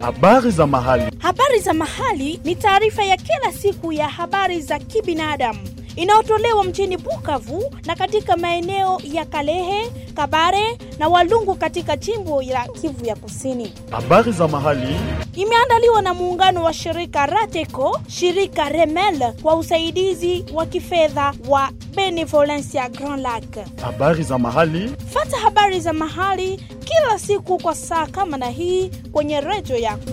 Habari za mahali. Habari za mahali ni taarifa ya kila siku ya habari za kibinadamu inayotolewa mjini Bukavu na katika maeneo ya Kalehe, Kabare na Walungu katika jimbo la Kivu ya Kusini. Habari za mahali. Imeandaliwa na muungano wa shirika Rateco, shirika Remel kwa usaidizi wa kifedha wa Benevolencia Grand Lac. Habari za mahali. Fata habari za mahali kila siku kwa saa kama na hii kwenye redio yako.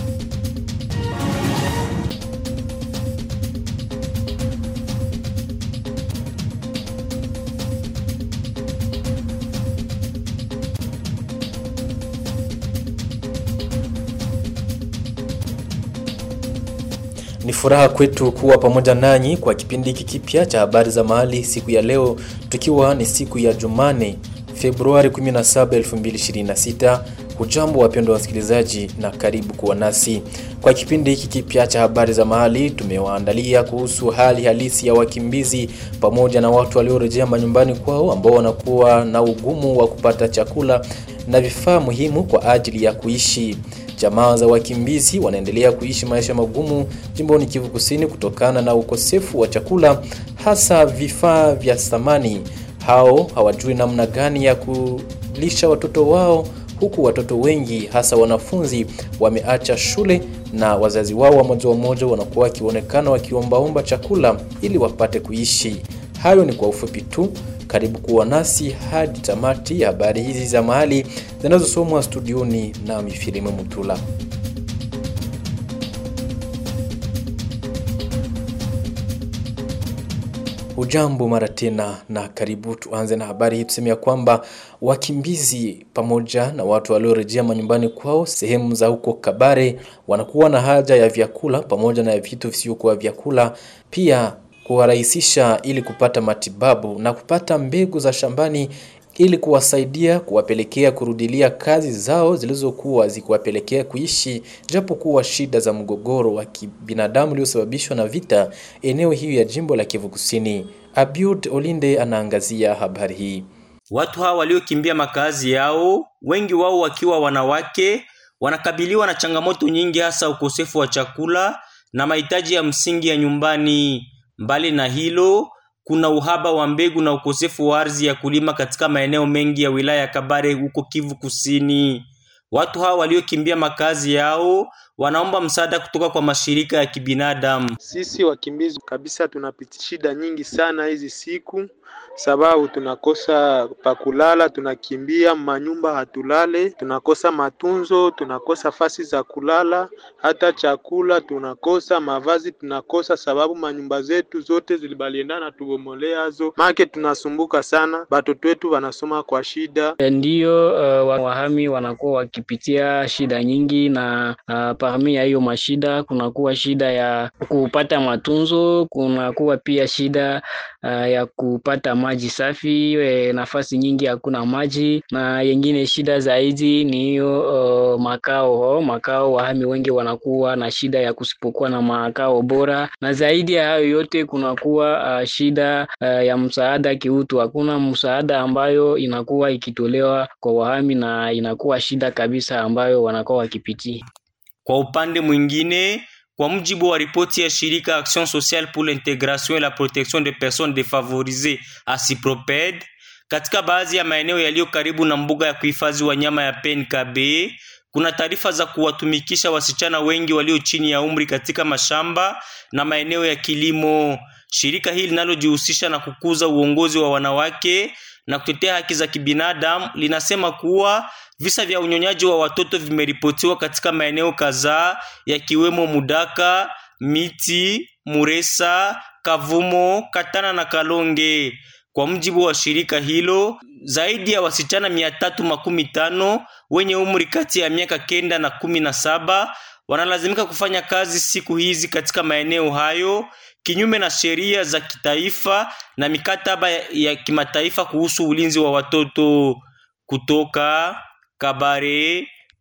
Ni furaha kwetu kuwa pamoja nanyi kwa kipindi hiki kipya cha habari za mahali siku ya leo, tukiwa ni siku ya Jumane, Februari 17, 2026. Hujambo wapendwa wasikilizaji, na karibu kuwa nasi kwa kipindi hiki kipya cha habari za mahali. Tumewaandalia kuhusu hali halisi ya wakimbizi pamoja na watu waliorejea manyumbani kwao ambao wanakuwa na ugumu wa kupata chakula na vifaa muhimu kwa ajili ya kuishi. Jamaa za wakimbizi wanaendelea kuishi maisha magumu jimboni Kivu Kusini kutokana na ukosefu wa chakula, hasa vifaa vya thamani. Hao hawajui namna gani ya kulisha watoto wao, huku watoto wengi hasa wanafunzi wameacha shule na wazazi wao wa moja wa moja wanakuwa wakionekana wakiombaomba chakula ili wapate kuishi. Hayo ni kwa ufupi tu. Karibu kuwa nasi hadi tamati ya habari hizi za mahali zinazosomwa studioni na Mifilimu Mutula. Ujambo mara tena na karibu. Tuanze na habari hii, tuseme ya kwamba wakimbizi pamoja na watu waliorejea manyumbani kwao sehemu za huko Kabare wanakuwa na haja ya vyakula pamoja na vitu visivyokuwa vyakula, pia kuwarahisisha ili kupata matibabu na kupata mbegu za shambani ili kuwasaidia kuwapelekea kurudilia kazi zao zilizokuwa zikiwapelekea kuishi japo kuwa shida za mgogoro wa kibinadamu uliosababishwa na vita eneo hiyo ya jimbo la Kivu Kusini. Abiud Olinde anaangazia habari hii. Watu hawa waliokimbia makazi yao, wengi wao wakiwa wanawake, wanakabiliwa na changamoto nyingi, hasa ukosefu wa chakula na mahitaji ya msingi ya nyumbani. Mbali na hilo, kuna uhaba wa mbegu na ukosefu wa ardhi ya kulima katika maeneo mengi ya wilaya ya Kabare huko Kivu Kusini. Watu hawa waliokimbia makazi yao wanaomba msaada kutoka kwa mashirika ya kibinadamu. Sisi wakimbizi kabisa tunapitia shida nyingi sana hizi siku, sababu tunakosa pakulala, tunakimbia manyumba, hatulale, tunakosa matunzo, tunakosa fasi za kulala, hata chakula tunakosa, mavazi tunakosa, sababu manyumba zetu zote zilibaliendana tubomoleazo, make tunasumbuka sana, batoto wetu wanasoma kwa shida. Ndiyo, uh, wahami wanakuwa wakipitia shida nyingi na uh, parmi ya hiyo mashida kunakuwa shida ya kupata matunzo, kunakuwa pia shida uh, ya kupata maji safi. E, nafasi nyingi hakuna maji, na yengine shida zaidi ni hiyo uh, makao makao. Wahami wengi wanakuwa na shida ya kusipokuwa na makao bora, na zaidi ya hayo yote kunakuwa uh, shida uh, ya msaada kiutu. Hakuna msaada ambayo inakuwa ikitolewa kwa wahami, na inakuwa shida kabisa ambayo wanakuwa wakipitia. Kwa upande mwingine, kwa mujibu wa ripoti ya shirika Action Sociale pour l'Intégration et la Protection des Personnes Défavorisées ACIPROPED, katika baadhi ya maeneo yaliyo karibu na mbuga ya kuhifadhi wanyama ya PNKB kuna taarifa za kuwatumikisha wasichana wengi walio chini ya umri katika mashamba na maeneo ya kilimo. Shirika hili linalojihusisha na kukuza uongozi wa wanawake na kutetea haki za kibinadamu linasema kuwa visa vya unyonyaji wa watoto vimeripotiwa katika maeneo kadhaa yakiwemo Mudaka, Miti, Muresa, Kavumo, Katana na Kalonge. Kwa mujibu wa shirika hilo, zaidi ya wasichana mia tatu makumi tano wenye umri kati ya miaka kenda na kumi na saba wanalazimika kufanya kazi siku hizi katika maeneo hayo kinyume na sheria za kitaifa na mikataba ya kimataifa kuhusu ulinzi wa watoto. Kutoka Kabare,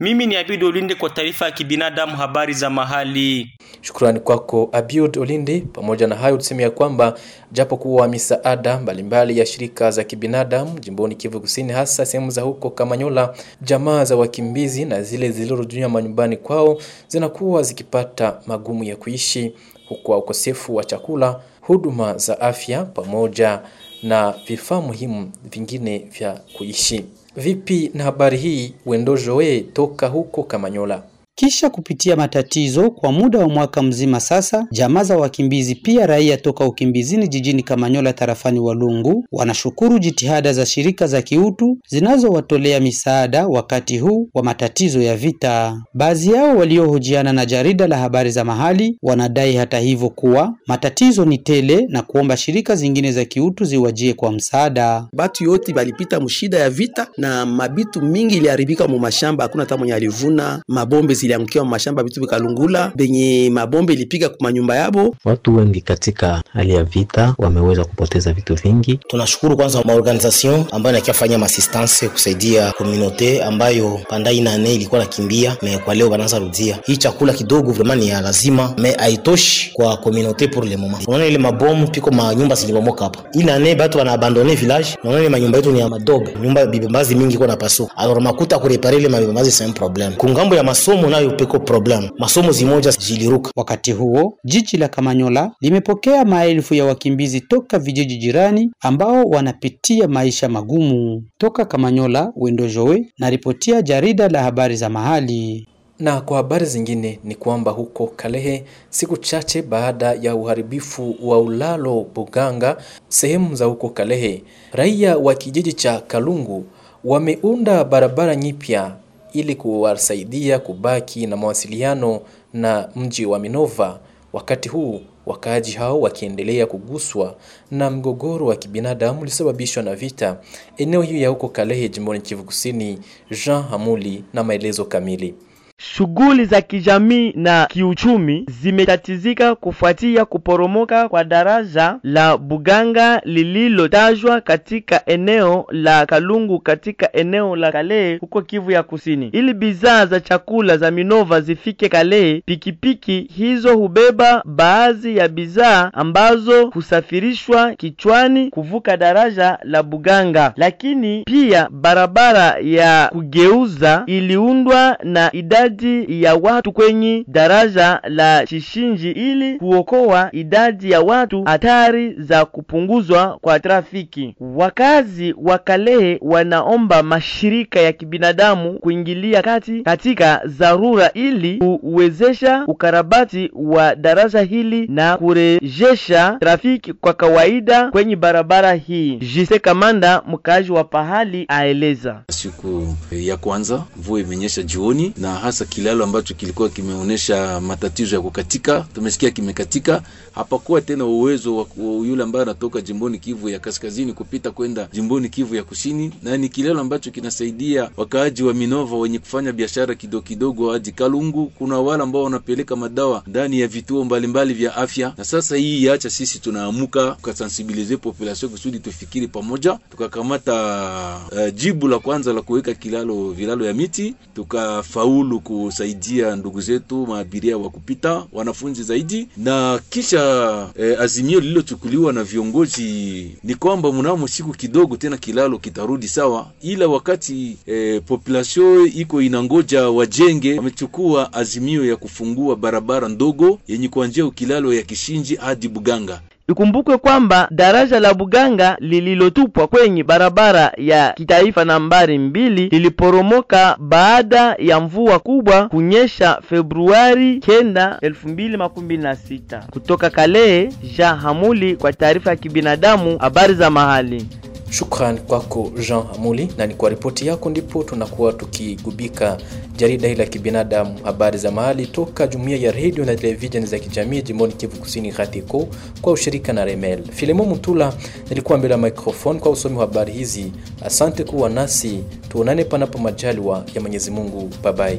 Mimi ni Abid Olinde kwa taarifa ya kibinadamu, habari za mahali. Shukrani kwako Abiud Olinde. Pamoja na hayo, tuseme ya kwamba japo kuwa misaada mbalimbali ya shirika za kibinadamu jimboni Kivu Kusini, hasa sehemu za huko Kamanyola, jamaa za wakimbizi na zile zilizorudia manyumbani kwao zinakuwa zikipata magumu ya kuishi, huku ukosefu wa chakula, huduma za afya pamoja na vifaa muhimu vingine vya kuishi. Vipi na habari hii, Wendo Joe toka huko Kamanyola? Kisha kupitia matatizo kwa muda wa mwaka mzima sasa, jamaa za wakimbizi pia raia toka ukimbizini jijini Kamanyola tarafani Walungu wanashukuru jitihada za shirika za kiutu zinazowatolea misaada wakati huu wa matatizo ya vita. Baadhi yao waliohojiana na jarida la habari za mahali wanadai hata hivyo kuwa matatizo ni tele na kuomba shirika zingine za kiutu ziwajie kwa msaada. Batu yote balipita mshida ya vita na mabitu mingi iliharibika mu mashamba, hakuna hata mwenye alivuna mabombe ziliangukia mashamba vitu vikalungula, benye mabombe ilipiga kwa manyumba yabo. Watu wengi katika hali ya vita wameweza kupoteza vitu vingi. Tunashukuru kwanza maorganization ambayo inakiafanya maassistance kusaidia komunote ambayo pandai nane ilikuwa nakimbia me kwa leo banaanza rudia. Hii chakula kidogo vraiment ni ya lazima me haitoshi kwa komunote pour le moment. Unaona ile mabomu piko manyumba zilibomoka hapa. Ile nane batu wana abandone village. Unaona ile manyumba yetu ni ya madobe. Nyumba bibembazi mingi iko na paso. Alors makuta kurepare ile mabibembazi c'est un problème. Kungambo ya masomo nayo peko problem. Masomo zimoja ziliruka. Wakati huo jiji la Kamanyola limepokea maelfu ya wakimbizi toka vijiji jirani ambao wanapitia maisha magumu. Toka Kamanyola, Wendo Joe na ripotia jarida la habari za mahali. Na kwa habari zingine ni kwamba huko Kalehe, siku chache baada ya uharibifu wa ulalo Buganga sehemu za huko Kalehe, raia wa kijiji cha Kalungu wameunda barabara nyipya ili kuwasaidia kubaki na mawasiliano na mji wa Minova. Wakati huu wakaaji hao wakiendelea kuguswa na mgogoro wa kibinadamu uliosababishwa na vita eneo hiyo ya huko Kalehe, jimboni Kivu Kusini. Jean Hamuli na maelezo kamili. Shughuli za kijamii na kiuchumi zimetatizika kufuatia kuporomoka kwa daraja la Buganga lililotajwa katika eneo la Kalungu katika eneo la Kalehe huko Kivu ya Kusini. Ili bidhaa za chakula za Minova zifike Kalehe, pikipiki hizo hubeba baadhi ya bidhaa ambazo husafirishwa kichwani kuvuka daraja la Buganga, lakini pia barabara ya kugeuza iliundwa na idadi ya watu kwenye daraja la Chishinji ili kuokoa idadi ya watu hatari za kupunguzwa kwa trafiki. Wakazi wa Kalehe wanaomba mashirika ya kibinadamu kuingilia kati katika dharura ili kuwezesha ukarabati wa daraja hili na kurejesha trafiki kwa kawaida kwenye barabara hii. Jise Kamanda, mkaaji wa pahali, aeleza. Siku ya kwanza mvua imenyesha jioni na hasa kilalo ambacho kilikuwa kimeonyesha matatizo ya kukatika, tumesikia kimekatika. Hapakuwa tena uwezo wa yule ambaye anatoka jimboni Kivu ya kaskazini kupita kwenda jimboni Kivu ya kusini, na ni kilalo ambacho kinasaidia wakaaji wa Minova wenye kufanya biashara kidogo kidogo hadi Kalungu. Kuna wale ambao wanapeleka madawa ndani ya vituo mbalimbali vya afya, na sasa hii yaacha sisi tunaamuka tukasensibilize population kusudi tufikiri pamoja, tukakamata uh, jibu la kwanza la kuweka kilalo vilalo ya miti, tukafaulu kusaidia ndugu zetu maabiria wa kupita wanafunzi zaidi, na kisha eh, azimio lililochukuliwa na viongozi ni kwamba mnamo siku kidogo tena kilalo kitarudi sawa, ila wakati eh, population iko inangoja wajenge, wamechukua azimio ya kufungua barabara ndogo yenye kuanzia ukilalo ya Kishinji hadi Buganga. Ikumbukwe kwamba daraja la Buganga lililotupwa kwenye barabara ya kitaifa nambari mbili liliporomoka baada ya mvua kubwa kunyesha Februari kenda elfu mbili makumi na sita. Kutoka Kalehe, Jean Hamuli kwa taarifa ya kibinadamu, habari za mahali. Shukran kwako Jean Hamuli, na ni kwa ripoti yako ndipo tunakuwa tukigubika jarida hili la kibinadamu, habari za mahali toka jumuiya ya redio na televisheni za kijamii jimboni Kivu Kusini, RATECO kwa ushirika na Remel. Filemo Mutula nilikuwa mbele ya microphone kwa usomi wa habari hizi. Asante kuwa nasi, tuonane panapo majaliwa ya Mwenyezi Mungu. Babai.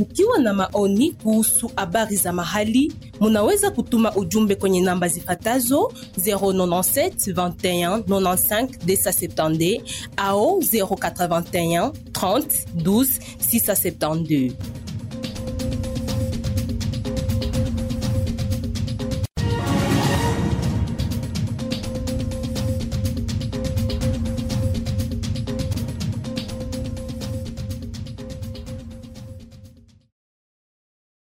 Mkiwa na maoni kuhusu habari za mahali, munaweza kutuma ujumbe kwenye namba zifatazo 097 21 95 270 au 081 30 12 672.